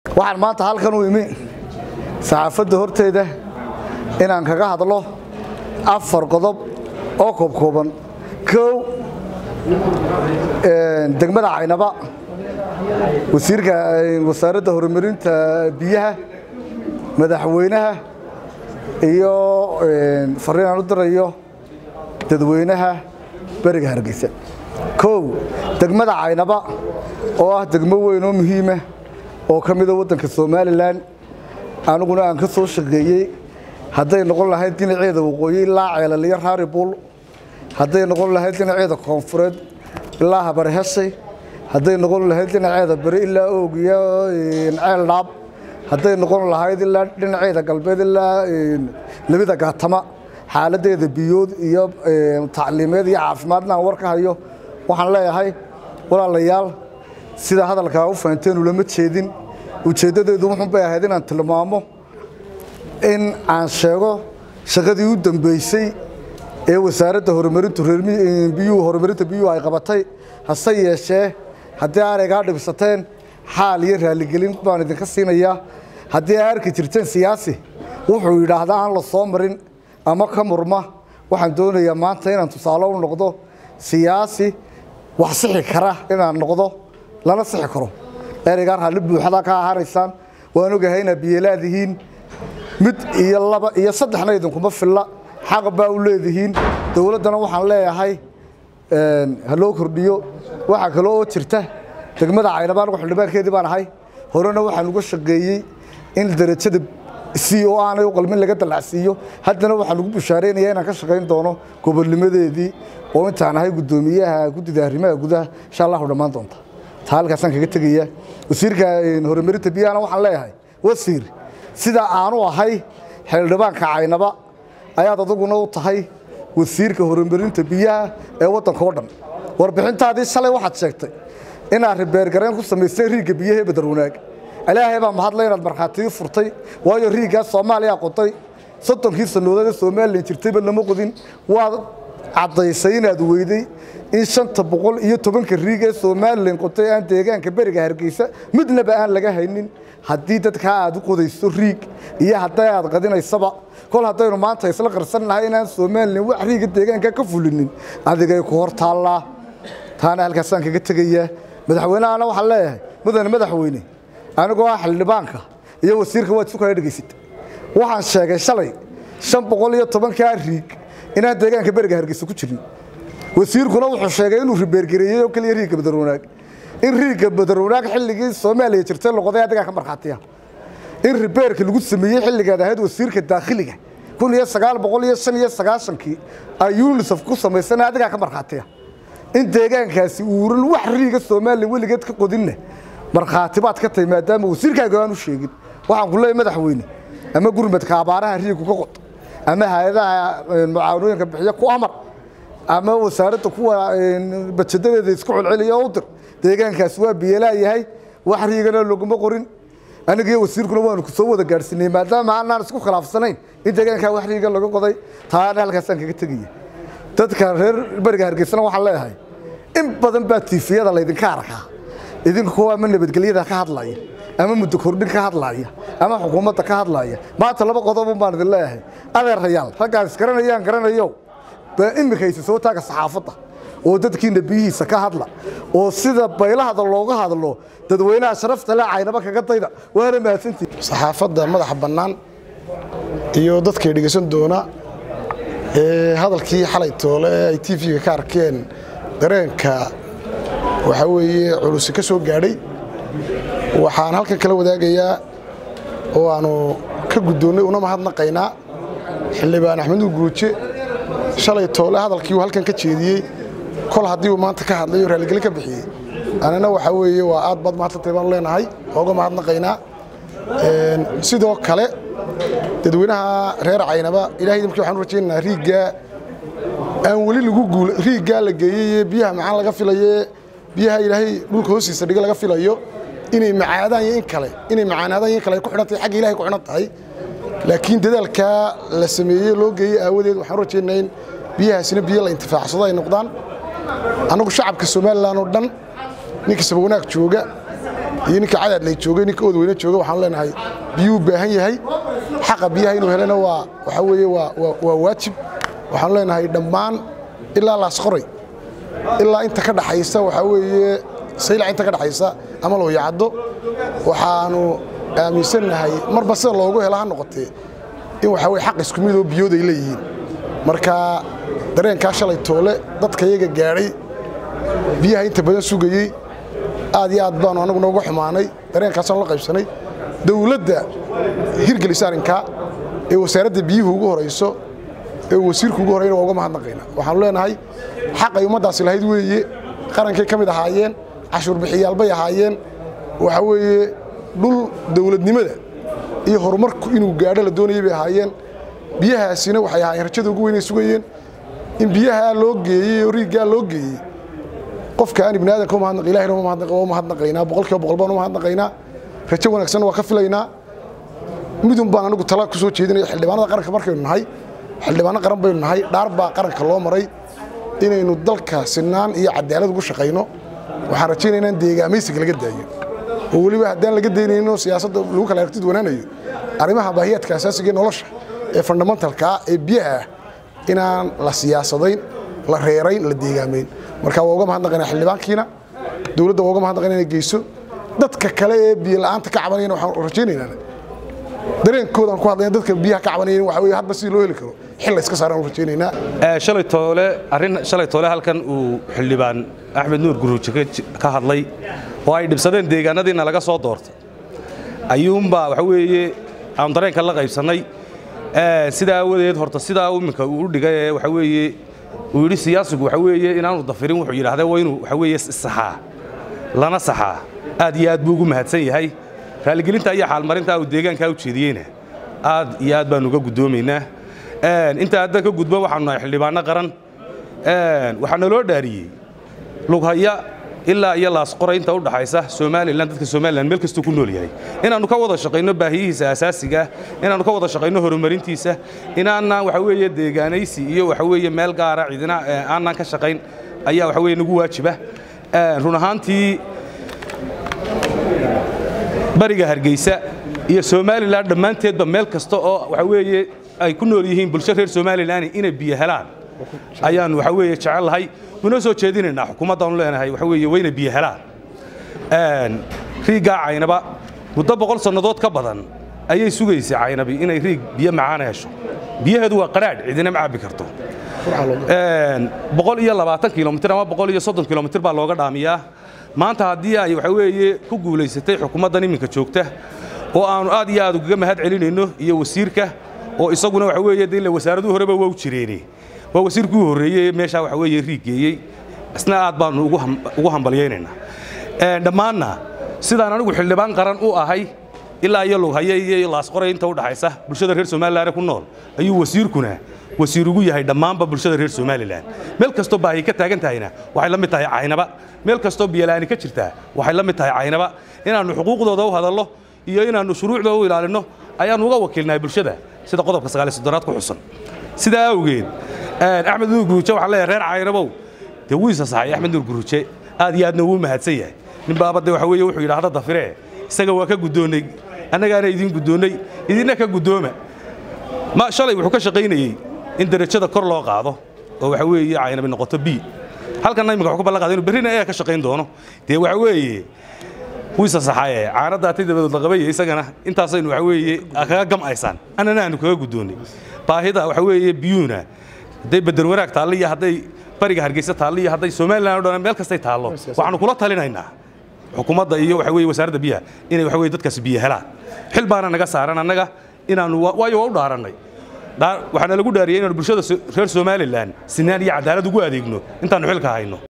waxaan maanta halkan u imi saxaafadda horteeda inaan kaga hadlo afar qodob oo koobkooban kow degmada caynaba wasiirka wasaaradda horumarinta biyaha madaxweynaha iyo fariin aan u dirayo dadweynaha beriga hargeysa kow degmada caynaba oo ah degmo weyn oo muhiima oo ka mida waddanka somalilan aniguna aan ka soo shaqeeyey hadday noqon lahayd dhinaceeda waqooyi ilaa ceelaliyo raari buul hadday noqon lahayd dhinaceeda koonfureed ilaa habarheshay hadday noqon lahayd dhinaceeda beri ilaa oog iyo ceel dhaab hadday noqon lahayd ilaa dhinaceeda galbeed ilaa labida gaatama xaaladeeda biyood iyo tacliimeed iyo caafimaadna aan war ka hayo waxaan leeyahay walaalayaal sida hadalkaa u fahanteen ulama jeedin ujeeddadeedu wuxun bay ahayd inaan tilmaamo in aan sheego shaqadii u dambeysay ee wasaaradda horumarintu biyuhu horumarinta biyuhu ay qabatay hase yeeshee haddii aanay gaa dhibsateen xaal iyo raaligelin baan idinka siinayaa haddii ay arki jirteen siyaasi wuxuu yidhaahdaa aan la soo marin ama ka murma waxaan doonayaa maanta inaan tusaale u noqdo siyaasi wax sixi kara inaan noqdo lana sixi karo ereygaa raalli buuxda ka ahanaysaan waan ogahay inaad biyelaadihiin mid iyo laba iyo saddexna idinkuma filla xaq baa u leedihiin dowladdana waxaan leeyahay ha loo kordhiyo waxaa kale oo jirta degmada caynaba anigu xildhibaankeedii baan ahay horena waxaan uga shaqeeyey in darajada si oo aanay u qalmin laga dallacsiiyo haddana waxaan ugu bushaaraynayaa inaan ka shaqayn doono gobolnimadeedii oo intaan ahay guddoomiyaha guddida arrimaha gudaha insha allahu dhammaan doonta taa halkaasaan kaga tegaya wasiirka horumarinta biyahana waxaan leeyahay wasiir sida aanu ahay xildhibaanka caynaba ayaad aduguna u tahay wasiirka horumarinta biyaha ee waddanka oo dhan warbixintaadii shalay waxaad sheegtay inaad ribeergareen ku samaysay riigga biyaha ee badar wanaag ilaahay baa mahadle inaad markhaatiyi furtay waayo riiggaas soomaaliya qoday soddonkii sannadood ee somalilan jirtayba lama qodin waad caddaysay inaad weyday in shanta boqol iyo tobanka riig ee somalilan qotay aan deegaanka beriga hargeysa midnaba aan laga haynin haddii dadkaa aad u qodayso riig iyo hadday aad qadinaysaba kol haddaynu maanta isla qarsan nahay inaan somalilan wax riigga deegaanka ka fulinin adigay ku hor taallaa taana halkaasaan kaga tegayaa madaxweynehana waxaan leeyahay mudane madaxweyne anigoo ah xildhibaanka iyo wasiirka waad isu kala dhegaysata waxaan sheegay shalay shan boqol iyo tobankaa riig inaan deegaanka beriga hargeysa ku jirin wasiirkuna wuxuu sheegay inuu ribeergareeyey oo keliya riigga badarwanaag in riigga badarwanaag xilligii soomaaliya jirtay loqoday adigaa ka markhaatiya in ribeerka lagu sameeyey xilligaad ahayd wasiirka daakhiliga kun iyo sagaal boqol iyo shan iyo sagaashankii ay unisef ku samaysana adigaa ka markhaatiya in deegaankaasi uuran wax riiga soomaaliya weligeed ka qodinna markhaati baad ka tahay maadaama wasiirkaaga aan u sheegin waxaan ku leeyahay madaxweyne ama gurmadka abaaraha riigu ka qod ama hay-adaha mucaawanooyinka bixiya ku amar ama wasaaradda kuwa bajadadeeda isku celceliya u dir deegaankaasi waa biyelaa yahay wax riigana laguma qorin anigiyo wasiirkuna waanu ku soo wada gaadhsiinay maadaama aanaan isku khilaafsanayn in deegaankaa wax riiga laga qoday taana halkaasaan kaga tegaya dadka reer beriga hargeysana waxaan leeyahay in badan baa tiifiyada laydinka arkaa idinkoo ama nabadgelyada ka hadlaya ama muddo kordhin ka hadlaya ama xukuumadda ka hadlaya maanta laba qodobun baan idin leeyahay adeerayaal raggaan isgaranayaan garanayo baa imikaysa soo taaga saxaafadda oo dadkiina biyihiisa ka hadla oo sida baylahada looga hadlo dadweynaha sharafta le caynaba kaga dayda waana mahadsantii saxaafadda madaxa bannaan iyo dadkay dhegaysan doona ee hadalkii xalay toole ee ay tv-ga ka arkeen dareenka waxaa weeye culusi ka soo gaadhay waxaan halkan kala wadaagayaa oo aanu ka guddoonnay una mahadnaqaynaa xildhibaan axmeduul guruuje shalay toole hadalkii uu halkan ka jeediyey kol haddii uu maanta ka hadlay oo raalligelin ka bixiyey anina waxaa weeye waa aad baad mahadsantay baanu leenahay ooga mahadnaqaynaa sidoo kale dadweynaha reer caynaba ilahay idamkii waxaan u rajaynaynaa riiggaa aan weli lagu guul riiggaa la geeyey ee biyaha macaan laga filaye biyaha ilaahay dhulka hoostiisa dhiga laga filayo inay macaadaan iyo in kale inay macaanaadaan iyo in kale ay ku xidhan tahay xagga ilahay ku xidhan tahay laakiin dadaalkaa la sameeyey loo geeyey aawadeed waxaan u rajaynaynaa in biyahaasina biyo la intifaacsado ay noqdaan annagu shacabka somalilan oo dhan nin kastaba wanaag jooga iyo ninka cadaadlay joogay ninka oodweyne joogay waxaan leenahay biyuu baahan yahay xaqa biyaha inuu helana waa waxaa weeye waa waa waajib waxaan leenahay dhammaan ilaa laasqoray ilaa inta ka dhaxaysa waxaa weeye saylac inta ka dhaxaysa ama looyacaddo waxaanu aaminsannahay marba sida loogu hela ha noqotee in waxaa weye xaq isku midoo biyood ay leeyihiin marka dareenkaa shalay toole dadka iyaga gaadhay biyaha inta badan sugayey aad iyo aad baanu annagu nooga xumaanay dareenkaasaan la qaybsanay dowladda hirgelisa arrinkaa ee wasaaradda biyuhu ugu horayso ee wasiirku ugu horayna waa uga mahadnaqayna waxaanu leenahay xaqay ummaddaasi lahayd weeye qarankay ka mid ahaayeen cashuur bixiyaalbay ahaayeen waxaa weeye dhul dowladnimada iyo horumarku inuu gaadho la doonayay bay ahaayeen biyahaasina waxay ahaayeen rajada ugu weynay sugayeen in biyaha loo geeyey oo riiggaa loo geeyey qofka aan ibni aadanka umahadnaq ilahina waa umahadnaqaynaa boqolkiiba boqol baan umahadnaqaynaa rajo wanaagsanna waa ka filaynaa midun baan anigu tala ku soo jeedinaya xildhibaanada qaranka markaynu nahay xildhibaano qaran baynu nahay dhaar baa qaranka loo maray inaynu dalka sinaan iyo cadaalad ugu shaqayno waxaan rajaynaynaa in deegaamaysiga laga daayo oo weliba haddaan laga daynayno siyaasadda lagu kala aragtid wanaanayo arrimaha baahiyaadka asaasiga ee nolosha ee fundamentalkaa ee biyaha ah inaan la siyaasadayn la reerayn la deegaamayn marka waa uga mahadnaqaynaa xildhibaankiina dowladda waa uga mahadnaqayna inay geyso dadka kale ee biyo la'aanta ka cabanayana waxaan rajaynaynaa dareenkoodaan ku hadlayna dadka biyaha ka cabanayeen waxa weeye hadba sidii loo heli karo xil la iska saaraan rajaynaynaa shalay toole arrin shalay toole halkan uu xildhibaan axmed nuur guruuji ka hadlay oo ay dhibsadeen deegaanadiina laga soo doortay ayuunbaa waxa weeye aan dareenka la qaybsannay sidaa aawadeed horta sidaa iminka uu u dhigay ee waxa weeye uu yidhi siyaasigu waxa weeye inaanu dafirin wuxuu yidhahdee waa inuu waxa weeye saxaa lana saxaa aad iyo aad buu ugu mahadsan yahay raaligelinta iyo xaalmarinta uu deegaankaa u jeediyeyna aad iyo aad baanu uga guddoomaynaa intaa haddan ka gudbo waxaanu nahay xildhibaanno qaran waxaa naloo dhaariyey lughaya ilaa iyo laasqoray inta u dhaxaysa somalilan dadka somalilan meel kastuu ku nool yahay inaannu ka wada shaqayno baahiyihiisa asaasiga inaannu ka wada shaqayno horumarintiisa inaanaan waxa weeye deegaanaysi iyo waxa weeye meel gaara cidina aanaan ka shaqayn ayaa waxa weeye nagu waajiba run ahaantii bariga hargeysa iyo somalilan dhammaanteedba meel kasta oo waxa weeye ay ku nool yihiin bulsho reer somalilan inay biyo helaan ayaannu waxa weeye jecel lahay unoo soo jeedinaynaa xukuumaddaanu leenahay waxa weeye wayna biyo helaan riiggaa caynaba muddo boqol sannadood ka badan ayay sugaysay caynabi inay riig biyo macaan hesho biyaheedu waa qadhaadh cidina ma cabbi karto boqol iyo labaatan kilomitir ama boqol iyo soddon kilomitir baa looga dhaamiyaa maanta haddii ay waxa weeye ku guulaysatay xukuumaddan iminka joogta oo aannu aad iyo aad ugaga mahad celinayno iyo wasiirka oo isaguna waxa weeye de ila wasaaraduhu horeba waa u jireene waa wasiirkii u horreeyey meeshaa waxa weeye riig geeyey isna aad baannu ugu hambalyaynaynaa dhammaanna sidaan anigu xildhibaan qaran u ahay ilaa iyo lughaye iyo laasqoray inta u dhaxaysa bulshada reer somalilan ku nool ayuu wasiirkuna wasiir ugu yahay dhammaanba bulshada reer somalilan meel kastoo baahi ka taagan tahayna waxay la mid tahay caynaba meel kastoo biyola'aani ka jirtaa waxay la mid tahay caynaba inaannu xuquuqdooda u hadallo iyo inaannu shuruucdooda u ilaalinno ayaannu uga wakiilnahay bulshada sida qodobka sagaaliy soddonaad ku xusan sidaa awgeed axmed nuur guruuje waxaan leeyahay reer caynabow dee wuu isa saxay axmed nuur guruuje aad iyo aadna wuu mahadsan yahay nin baaba de waxa weeye wuxuu yidhaahda dafiree isaga waa ka guddoonnay annagaana idiin guddoonnay idinna ka guddooma ma shalay wuxuu ka shaqaynayey in derajada kor loo qaado oo waxa weeye caynabi noqoto b halkanna imika wuxuu ka ballan qaaday inuu berrina ayaa ka shaqayn doono dee waxa weeye wuu isa saxaye caanadda atay dabadood la qabaya isagana intaasaynu waxa weeye kaga gam'aysaan annana aanu kaga guddoonnay baahida waxa weeye biyuuna hadday bedel wanaag taallo iyo hadday bariga hargeysa taallo iyo hadday somalilan o dhan meel kastay taallo waxaanu kula talinaynaa xukuumadda iyo waxa weeye wasaaradda biyaha inay waxa weye dadkaasi biyo helaan xil baana naga saaran annaga inaannu waayo waa u dhaarannay waxaana lagu dhaariyey inaanu bulshada reer somalilan sinaan iyo cadaalad ugu adeegno intaannu xilka hayno